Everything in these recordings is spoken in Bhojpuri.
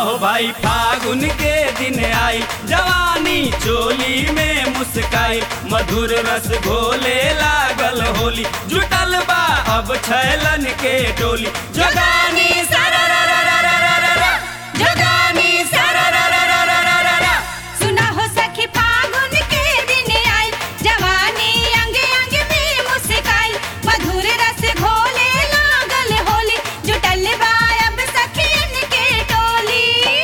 हो भाई फागुन के दिन आई जवानी चोली में मुस्काई मधुर रस घोले लागल होली जुटल बा अब छैलन के टोली जगानी सारा रा रा रा रा रा रा रा जगानी सारा रा रा रा रा रा रा रा सुना हो सखी फागुन के दिन आई जवानी अंग अंग में मुस्काई मधुर रस घोले लागल होली जुटल बा अब सखियन के टोली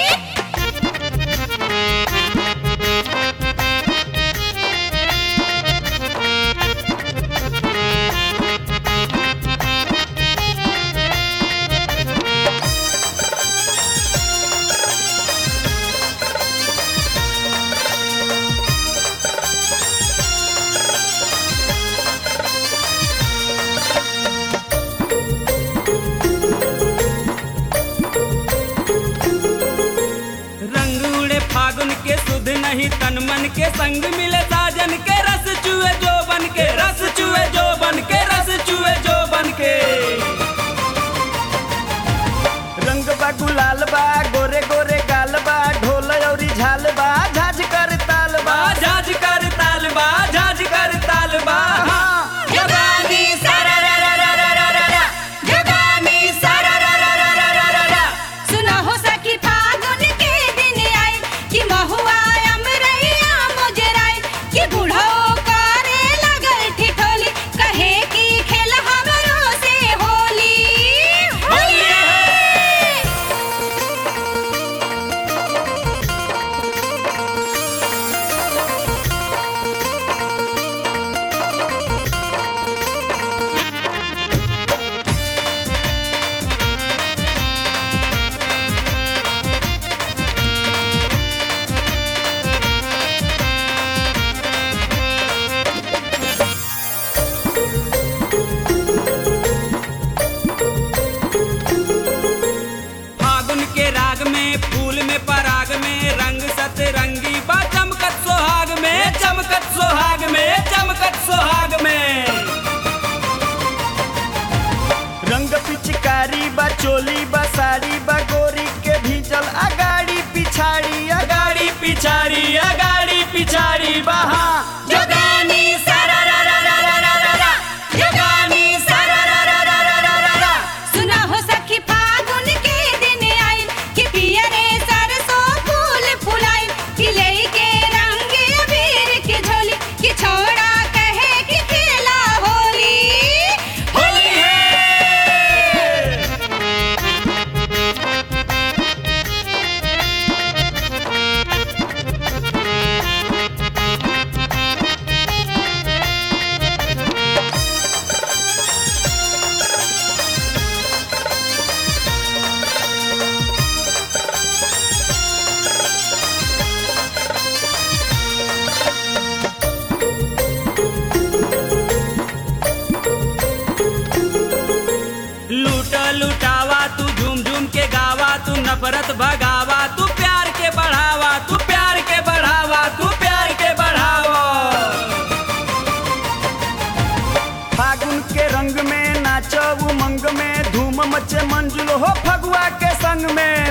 रंग उड़े फागुन के सुध नहीं तन मन के संग मिले साजन के रस चुए जो बन के रस चुए जो बन के रस चुए जो बन के रंग बा गुलाल बा गोरे गोरे गाल बा ढोल औरी झाल बा झाज कर ताल बा झाज कर ताल बा झाज कर ताल बा जगानी सारा रा रा रा रा रा रा रा जगानी सारा रा रा रा रा रा रा रा सुना हो सखी फागुन के दिन आई कि महुआ अमरैया मुजराई कि बूढ़ो करे लगल ठिठोली कहे कि खेल हमरो से होली होली फागुन के राग में फूल में पराग में रंग सतरंगी बा चमकत सोहाग में चमकत सोहाग में चमकत सोहाग में रंग पिचकारी बा चोली बा साड़ी बा गोरी के भीजल अगाड़ी पिछाड़ी अगाड़ी पिछाड़ी अगाड़ी पिछाड़ी बहा जगानी सारा रा रा रा रा रा रा रा जगानी सारा रा रा रा रा रा रा रा सुना हो सखी फागुन के दिन आई कि पियरे सरसों फूल फुलाई कि लेके रंग अबीर के झोली कि छोड़ा कहे कि खेला होली होली है लूट लुटावा तू झूम झूम के गावा तू नफरत भगावा तू प्यार के बढ़ावा तू प्यार के बढ़ावा तू प्यार के बढ़ावा फागुन के रंग में नाचो उमंग में धूम मचे मंजुल हो फगुआ के संग में